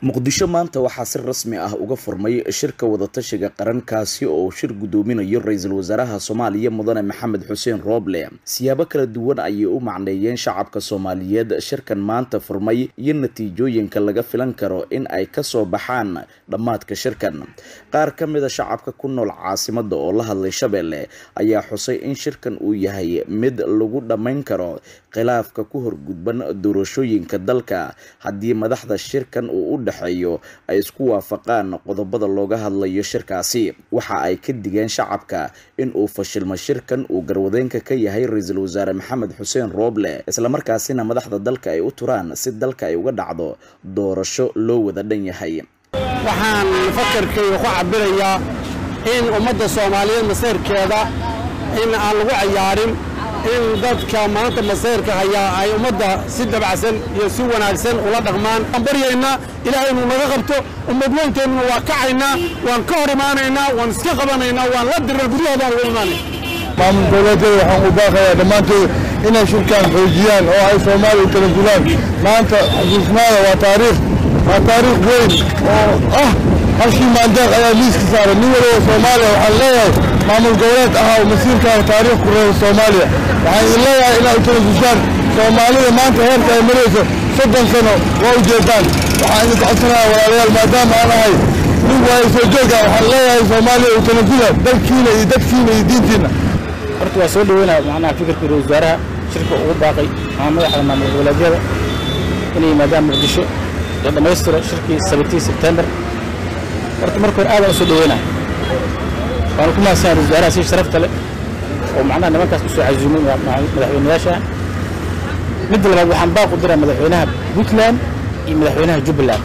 muqdisho maanta waxaa si rasmi ah uga furmay shirka wadatashiga qarankaasi oo shir guddoominayo ra-iisul wasaaraha soomaaliya mudane maxamed xuseen rooble siyaabo kala duwan ayay u macneeyeen shacabka soomaaliyeed shirkan maanta furmay iyo natiijooyinka laga filan karo in ay kasoo baxaan dhammaadka shirkan qaar ka mida shacabka ku nool caasimada oo la hadlay shabeelle ayaa xusay in shirkan uu yahay mid lagu dhammayn karo khilaafka ku horgudban doorashooyinka dalka haddii madaxda shirkan uu u dhexeeyo ay isku waafaqaan qodobada looga hadlayo shirkaasi waxa ay ka digeen shacabka in uu fashilmo shirkan uu garwadeenka ka yahay ra-iisul wasaare maxamed xuseen rooble islamarkaasina madaxda dalka ay u turaan si dalka ay uga dhacdo doorasho loo wada dhan yahay waxaan fakarkayga ku cabirayaa in ummadda soomaaliyeed masayrkeeda in aan lagu cayaarin in dadka maanta masayrka hayaa ay ummadda si dabacsan iyo si wanaagsan ula dhaqmaan waan baryaynaa ilaahay inuu naga qabto ummad weynteennuna waa kacaynaa waan ka hor imaanaynaa waan iska qabanaynaa waan la dirna guryahooda aan uga imaanay maamul dowladeeda waxaan u baaqayaa dhammaantood inay shirkaan xoojiyaan oo ay soomaaliya u talagulaan maanta xusuusnaada waa taariikh waa taariikh weyn oo ah halkii maandeeq ayaa liiska saaray nin waliba soomaaliya waxaan leeyahay maamul goboleed ahaa oo masiirkaana taariikh ku reeba soomaaliya waxaan idin leeyahay inaad u talasusaan soomaalida maanta heerka ay marayso soddon sano waa ujeedaan waxaan idin codsanayaa walaalayaal maadaama aan ahay nin waayo soo jooga waxaan leeyahay soomaaliya u talagula dalkiina iyo dadkiina iyo diintiina horta waa soo dhaweynaya macnaha fikirka ra-isul wasaaraha shirka ugu baaqay ama madaxda maamul goboleedyada inay yimaadaan muqdisho la dhammaystiro shirkii sabatii sebtembar horta marka hore aadaan u soo dhaweynaya waana ku mahadsanaya ra-isul wasaaraha si sharafta leh oo macnaha nimankaas u soo casuumay madaxweynayaasha midda labaad waxaan baaq u diraa madaxweynaha puntland iyo madaxweynaha jubbaland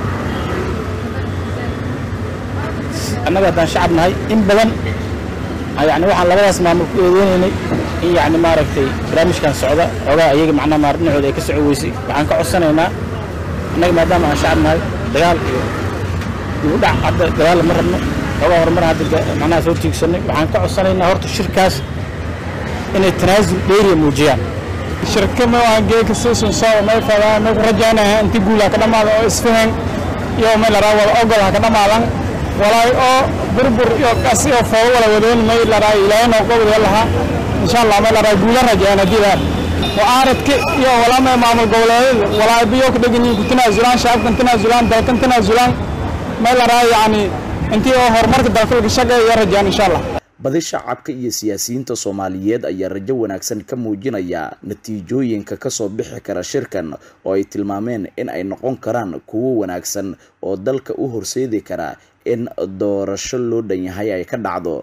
annaga haddaan shacab nahay in badan yani waxaan labadaas maamul ku eedeynaynay in yani maaragtay barnaamijkan socda xoogaa iyaga macnaha maar dhinacooda ay ka soco weysay waxaan ka codsanaynaa annaga maadaama aan shacab nahay dagaal iyo igu dhac hadda dagaalla ma rabno xoogaa horumar hadda macnaha soo tiigsanay waxaan ka codsanaynaa horta shirkaas inay tanaasul dheeriya muujiyaan shirkama waan geeka season soo may fadaan may ku rajaynayaa inti guul ha ka dhammaada oo isfahan iyo may laraa wada ogol ha ka dhammaadan walaay oo burbur iyo qas iyo foodo wala wadoon may laraa ilaahay noo qobdi lahaa insha allah may laraa guula rajayaan haddii baa mucaaradka iyo walaamay maamul goboleedyada walaay biyo ka dhegan yihiin ku tanaasulaan shacabkan tanaasulaan dalkan tanaasulaan may laraa yacni intii oo horumarka dalka shaqeeya rajayaan insha allah badi shacabka iyo siyaasiyiinta soomaaliyeed ayaa rajo wanaagsan ka muujinaya natiijooyinka kasoo bixi kara shirkan oo ay tilmaameen in ay noqon karaan kuwo wanaagsan oo dalka u horseedi kara in doorasho loo dhan yahay ay ka dhacdo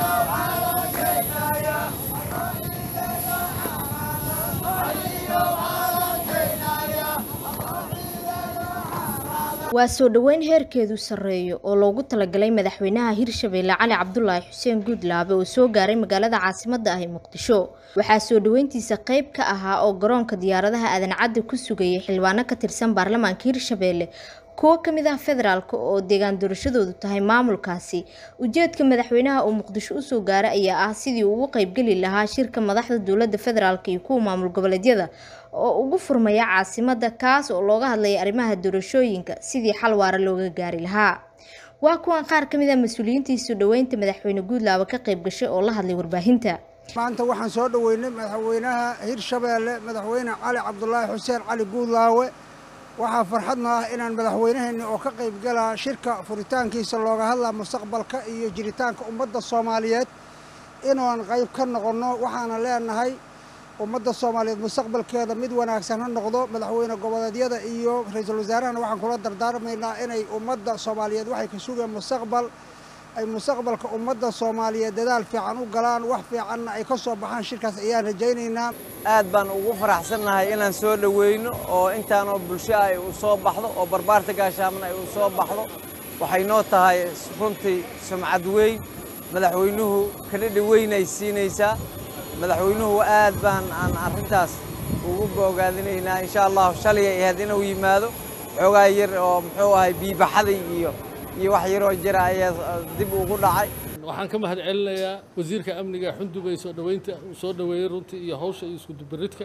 waa soo dhoweyn heerkeedu sarreeyo oo loogu talagalay madaxweynaha hirshabeelle cali cabdulaahi xuseen guudlaabe oo soo gaaray magaalada caasimadda ah ee muqdisho waxaa soo dhoweyntiisa qayb ka ahaa oo garoonka diyaaradaha aadan cadde ku sugayay xildhibaano ka tirsan baarlamaanka hirshabeelle kuwo ka mid ah federaalk oo deegaan doorashadoodu tahay maamulkaasi ujeedka madaxweynaha uu muqdisho usoo gaaray ayaa ah sidii uu ugu qeybgeli lahaa shirka madaxda dowladda federaalk iyo kuwa maamul goboleedyada oo ugu furmaya caasimada kaas oo looga hadlayay arrimaha doorashooyinka sidii xal waara looga gaari lahaa waa kuwan qaar ka mid ah mas-uuliyiintii soo dhoweynta madaxweyne guudlaabe ka qayb gashay oo la hadlay warbaahinta maanta waxaan soo dhoweynay madaxweynaha hirshabeelle madaxweyne cali cabdulaahi xuseen cali guudlaawe waxaa farxadna ah inaan madaxweynaheenni oo ka qayb galaa shirka furitaankiisa looga hadlaa mustaqbalka iyo jiritaanka ummadda soomaaliyeed inaan qayb ka noqonno waxaana leenahay ummadda soomaaliyeed mustaqbalkeeda mid wanaagsan ha noqdo madaxweyne goboleedyada iyo ra-iisul wasaarahana waxaan kula dardaarmaynaa inay ummadda soomaaliyeed waxay ka sugeen mustaqbal ay mustaqbalka ummadda soomaaliyeed dadaal fiican u galaan wax fiicanna ay ka soo baxaan shirkaas ayaan rajaynaynaa aad baan ugu faraxsannahay inaan soo dhoweyno oo intaanoo bulsho ay u soo baxdo oo barbaarta gaashaamna ay u soo baxdo waxay noo tahay runtii sumcad weyn madaxweynuhu kadhidhi weyn ay siinaysaa madaxweynuhu aad baan aan arrintaas ugu boogaadinaynaa insha allahu shalay ay ahayd inuu yimaado xoogaa yar oo muxuu ahay biibaxaday iyo iyo wax yaroo jira ayaa dib ugu dhacay waxaan ka mahad celinayaa wasiirka amniga xundubay soo dhoweynta uu soo dhoweeyey runtii iyo hawsha iyo iskudubaridka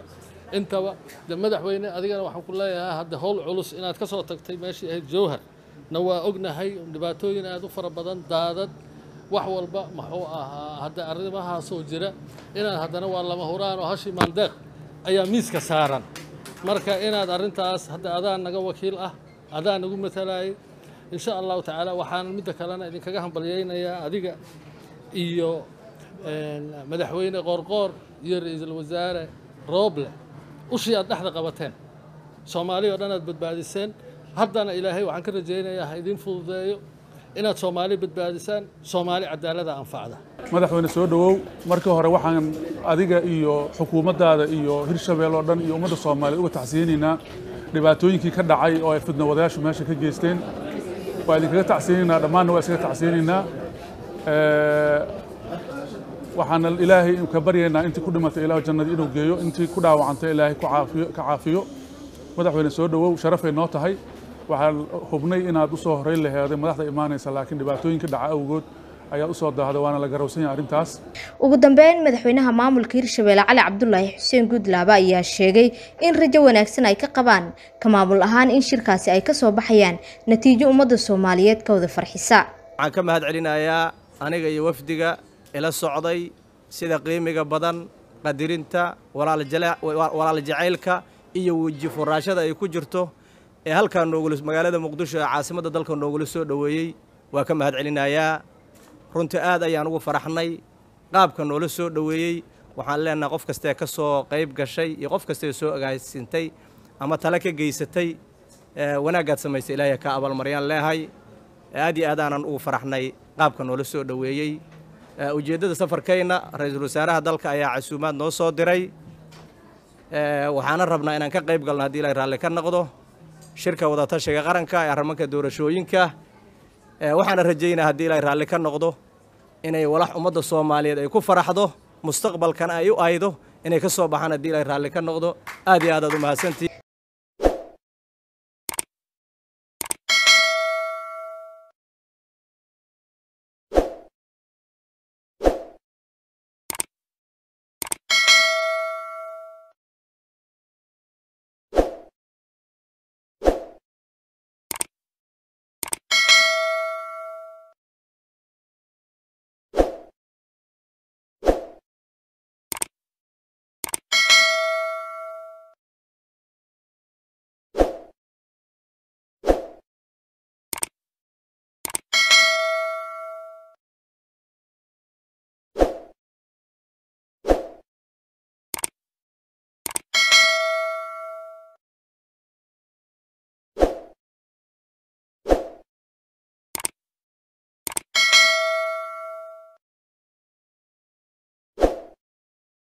intaba de madaxweyne adigana waxaan ku leeyahay hadda howl culus inaad ka soo tagtay meeshii ahayd jowhar na waa ognahay dhibaatooyin aad u fara badan daadad wax walba muxuu ahaa hadda arrimahaasoo jira inaad haddana waa lama huraan oo hashi maaldeeq ayaa miiska saaran marka inaad arrintaas hadda adaa naga wakiil ah adaa nagu matalayay insha allahu tacaala waxaan midda kalena idinkaga hambalyaynayaa adiga iyo madaxweyne qoorqoor iyo ra-iisul wasaare rooble ushii aad dhexda qabateen soomaaliya o dhan aad badbaadiseen haddana ilaahay waxaan ka rajaynayaa ha idiin fududeeyo inaad soomaali badbaadisaan soomaali cadaalada anfacda madaxweyne soo dhowow markii hore waxaan adiga iyo xukuumaddaada iyo hirshabeel oo dhan iyo ummadda soomaaliya uga tacsiyeynaynaa dhibaatooyinkii ka dhacay oo ay fidno wadayaashu meesha ka geysteen waa idinkaga tacsiyeynaynaa dhammaanna waa iskaga tacsiyeynaynaa waxaana ilaahay ka baryaynaa intii ku dhimatay ilaahu jannadii inuu geeyo intii ku dhaawacantay ilaahay ku caafiyo ka caafiyo madaxweyne soo dhowow sharafay noo tahay waxaan hubnay inaad u soo horeyn laheeday madaxda imaanaysa laakiin dhibaatooyinka dhaca awgood ayaa u soo daahday waana la garowsan yahay arrintaas ugu dambeyn madaxweynaha maamulka hirshabeelle cali cabdulaahi xuseen guudlaaba ayaa sheegay in rajo wanaagsan ay ka qabaan ka maamul ahaan in shirkaasi ay ka soo baxayaan natiijo ummadda soomaaliyeed ka wada farxisa waxaan ka mahad celinayaa aniga iyo wafdiga ila socday sida qiimiga badan qadirinta walaal jacaylka iyo weji furaashada ay ku jirto ee halkaa noogula magaalada muqdisho ee caasimadda dalka noogula soo dhoweeyey waa ka mahad celinayaa runtii aad ayaan ugu faraxnay qaabka noola soo dhoweeyey waxaan leenahay qof kastee ka soo qayb gashay iyo qof kastee soo agaasintay ama tale ka geysatay wanaaggaad samaysay ilaahay ka abaalmaryaan leehay aad iyo aadaanan ugu faraxnay qaabka noola soo dhoweeyey ujeeddada safarkayna ra-iisul wasaaraha dalka ayaa casuumaad noo soo diray waxaana rabnaa inaan ka qayb galno haddii ilaahay raalli ka noqdo shirka wadatashiga qaranka ee arrimanka doorashooyinka waxaana rajaynaa haddii ilaahay raalli ka noqdo inay walax ummadda soomaaliyeed ay ku faraxdo mustaqbalkana ay u aydo inay ka soo baxaan haddii ilaahay raalli ka noqdo aad iyo aad aad u mahadsantihi